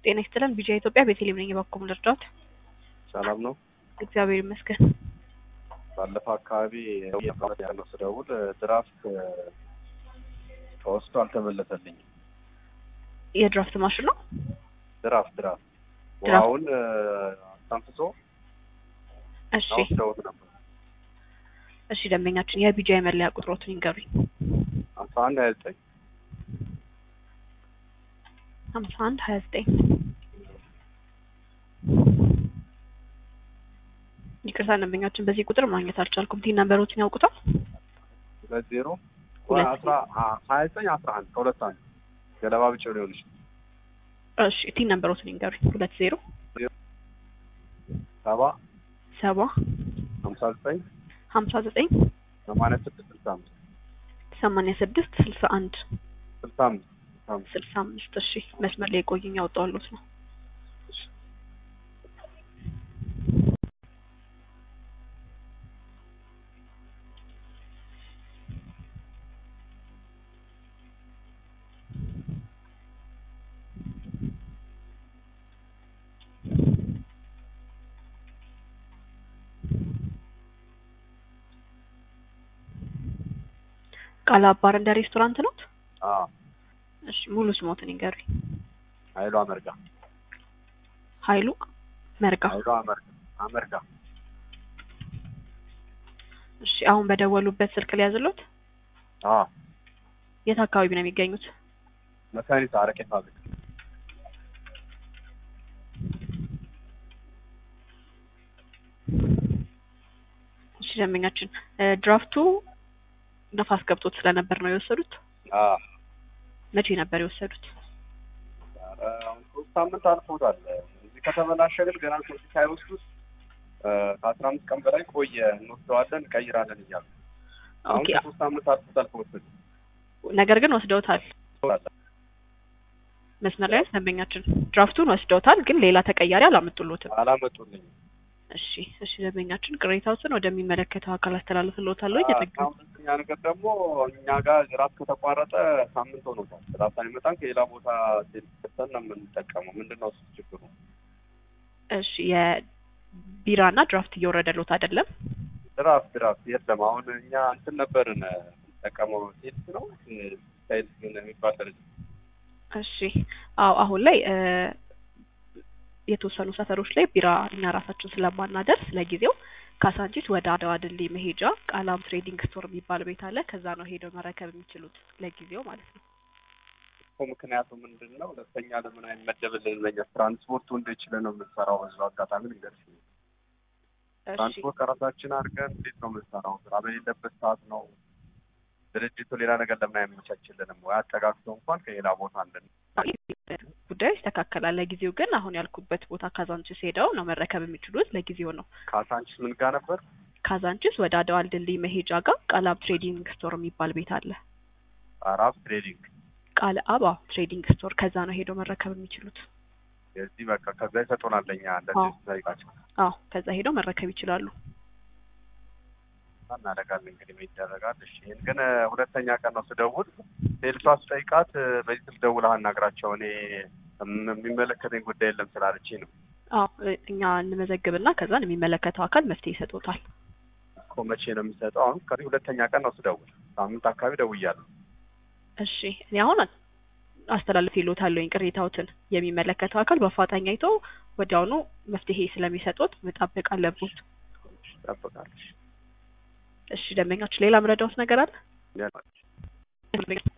ጤና ይስጥልን ቢጃ ኢትዮጵያ ቤተልሔም ነኝ። የበኩል ልርዳዎት? ሰላም ነው። እግዚአብሔር ይመስገን። ባለፈው አካባቢ ያለው ስደውል ድራፍት ተወስዶ አልተመለሰልኝም። የድራፍት ማሽን ነው። ድራፍት ድራፍት ድራፍት። ውሃውን አስተንፍሶ እሺ ወስደውት ነበር። እሺ፣ ደንበኛችን የቢጃ የመለያ ቁጥሮትን ይንገሩኝ። አስራ አንድ ሀያ ዘጠኝ ሀምሳ አንድ ሀያ ዘጠኝ ይቅርታ ደንበኛችን በዚህ ቁጥር ማግኘት አልቻልኩም። ቲን ነንበሮችን ያውቁታል? ሁለት ዜሮ ሁለት አስራ ሀያ ዘጠኝ አስራ አንድ ከሁለት አንድ ገለባ ብቻ ሊሆን ይችላል። እሺ ቲን ነንበሮትን ይንገሩኝ። ሁለት ዜሮ ሰባ ሰባ ሀምሳ ዘጠኝ ሀምሳ ዘጠኝ ሰማንያ ስድስት ስልሳ አምስት ሰማንያ ስድስት ስልሳ አንድ ስልሳ አምስት ስልሳ አምስት ስልሳ አምስት እሺ መስመር ላይ የቆዩኝ ያወጣዋሉት ነው። ቃላ ባር እንደ ሬስቶራንት ነው። አዎ እሺ ሙሉ ስሞትን ይንገሩኝ። ኃይሉ አመርጋ ኃይሉ መርጋ። ኃይሉ አመርጋ አመርጋ እሺ አሁን በደወሉበት ስልክ ሊያዝሎት አዎ የት አካባቢ ነው የሚገኙት? መካኒሳ አረቄ ፋብሪካ እሺ ደንበኛችን እ ድራፍቱ ነፋስ ገብቶት ስለነበር ነው የወሰዱት። አዎ መቼ ነበር የወሰዱት? ኧረ አሁን ሶስት ሳምንት አልፎታል። እዚህ ከተበላሸ ግን ገና ከዚህ ሳይወስዱት እ ከአስራ አምስት ቀን በላይ ቆየ። እንወስደዋለን እንቀይራለን እያሉ አሁን ኦኬ ከሶስት ሳምንት አልፎታል ከወሰዱ ነገር ግን ወስደውታል። መስመር ላይ ደንበኛችን ድራፍቱን ወስደውታል፣ ግን ሌላ ተቀያሪ አላመጡሎትም። አላመጡልኝም። እሺ እሺ ደንበኛችን ቅሬታዎትን ወደሚመለከተው አካል አስተላልፍልዎታለሁ። እየጠገኑ አሁን ሁለተኛ ነገር ደግሞ እኛ ጋር ጅራፍ ከተቋረጠ ሳምንት ሆኖታል። ጅራፍ ሳይመጣን ከሌላ ቦታ ሴልሰን ነው የምንጠቀመው። ምንድን ነው እሱ ችግሩ? እሺ የቢራና ድራፍት እየወረደሎት አይደለም? ድራፍት ድራፍት የለም። አሁን እኛ እንትን ነበርን የምንጠቀመው ሴልስ ነው ሳይልስ ግን የሚባል ደረጃ እሺ አዎ አሁን ላይ እ የተወሰኑ ሰፈሮች ላይ ቢራ እኛ ራሳችን ስለማናደርስ ለጊዜው ካሳንቺስ ወደ አድዋ ድልድይ መሄጃ ቃላም ትሬዲንግ ስቶር የሚባል ቤት አለ። ከዛ ነው ሄደው መረከብ የሚችሉት ለጊዜው ማለት ነው። እኮ ምክንያቱ ምንድን ነው? ሁለተኛ ለምን አይመደብልን? ለኛ ትራንስፖርቱ እንደችለ ነው የምንሰራው። በዚሁ አጋጣሚ ልንገርሽ፣ እሺ ትራንስፖርት ቀረታችን አድርገን እንዴት ነው የምንሰራው? ስራ በሌለበት ሰዓት ነው ድርጅቱ ሌላ ነገር ለምን አይመቻችልንም? ወይ አጠጋግቶ እንኳን ከሌላ ቦታ እንድን ጉዳዩ ይስተካከላል። ለጊዜው ግን አሁን ያልኩበት ቦታ ካዛንቺስ ሄደው ነው መረከብ የሚችሉት ለጊዜው ነው። ካሳንቺስ ምን ጋር ነበር? ካዛንቺስ ወደ አድዋ ድልድይ መሄጃ ጋር ቃላብ ትሬዲንግ ስቶር የሚባል ቤት አለ። አራብ ትሬዲንግ ቃል አባ ትሬዲንግ ስቶር ከዛ ነው ሄደው መረከብ የሚችሉት። የዚህ በቃ ከዛ ይሰጡናል ለኛ አዎ። እንደዚህ ጠይቃቸው አዎ ከዛ ሄደው መረከብ ይችላሉ። እናደርጋለን እንግዲህ ምን ይደረጋል። እሺ ይህን ግን እ ሁለተኛ ቀን ነው ስደውል ሴልሷ ስጠይቃት እ በዚህ ስልክ ደውለህ አናግራቸው እኔ እም- የሚመለከተኝ ጉዳይ የለም ስላለችኝ ነው አዎ እ- እኛ እንመዘግብና ከዛን የሚመለከተው አካል መፍትሄ ይሰጡታል። እኮ መቼ ነው የሚሰጠው? አሁን ከዚህ ሁለተኛ ቀን ነው ስደውል ሳምንት አካባቢ ደውያለሁ። እሺ እኔ አሁን አስተላልፍ ይሎታለሁኝ ቅሬታዎትን የሚመለከተው አካል በአፋጣኝ አይቶ ወዲያውኑ መፍትሄ ስለሚሰጡት መጠበቅ አለብዎት። ጠብቃለች እሺ ደንበኛችን ሌላ ምረዳዎት ነገር አለ?